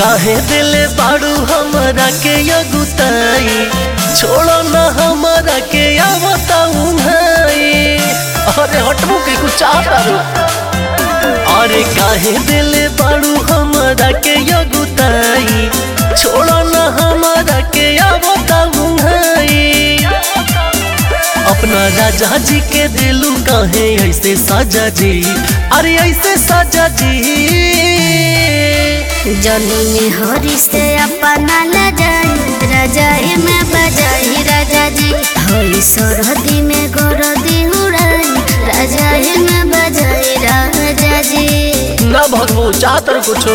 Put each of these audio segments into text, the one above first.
काहे दिले बाड़ू हमरा के अगुताई छोड़ो ना हमरा के आवताऊ भाई अरे हटबू के कुछ चाहता रो अरे काहे दिले बाड़ू हमरा के अगुताई छोड़ो ना हमरा के आवताऊ भाई अपना राजा जी के दिलू काहे ऐसे साजा जी अरे ऐसे साजा जी जनी में हरी से अपना ले जाई रजाई में बजाई राजा जी होई सरहदी में गोरदी उड़ाई रजाई में बजाई राजा जी ना भगवो चाहतर कुछो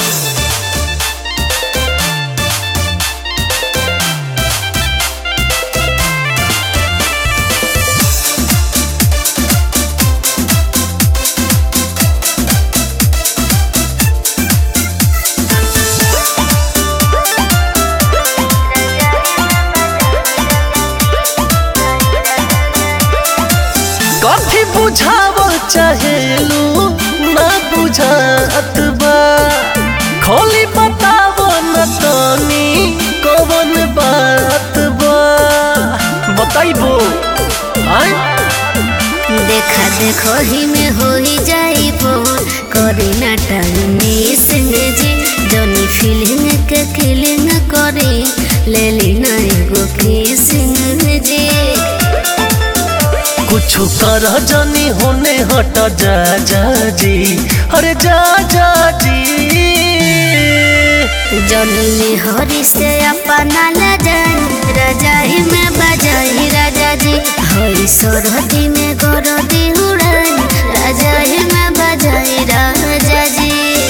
कथी बुझावल चाहेलू ना बुझात बा खोली बतावो न तनी कौन बात बा बताइबो आय देखा देखो ही में हो ही जाई फोन करे ना टाइम सिंह जी जनी फीलिंग के किलिंग करे ले ली ना एगो किसिंग जी कुछ कर जानी होने हट जा जा जी अरे जा जा जी जनी हरी से अपना ले जाई रजाई में बजाई राजा जी हरी सरहदी में गोरदी उड़ाई रजाई में बजाई राजा जी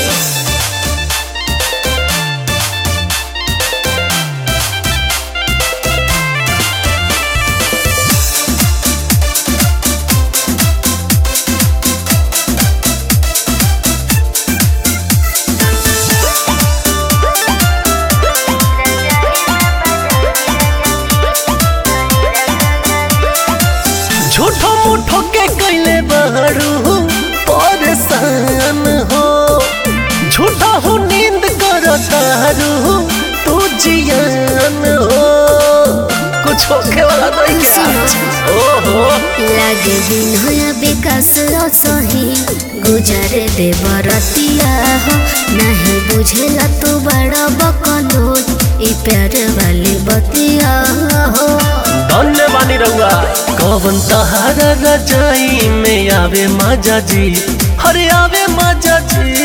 झूठो मूठो के कैले बहरू परेशान हो झूठा हो नींद कर तारू तू जियान हो कुछ होके वाला नहीं क्या ओहो लागे दिन हो विकास सही गुजरे दे बरतिया हो नहीं बुझेला तू बड़ा बकलो ई प्यार वाली बतिया हो धन्य बानी रहुआ कवन तहारा रजाई में आवे माजा जी हरे आवे माजा जी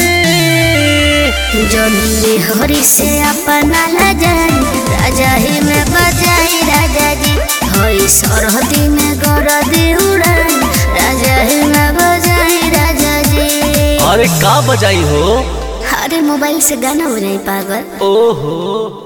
जनी हरी से अपना ला जाई राजा ही में बजाई राजा जी होई सरहदी में गरदी उड़ाई राजा ही में बजाई राजा जी अरे का बजाई हो अरे मोबाइल से गाना हो जाए पागल ओहो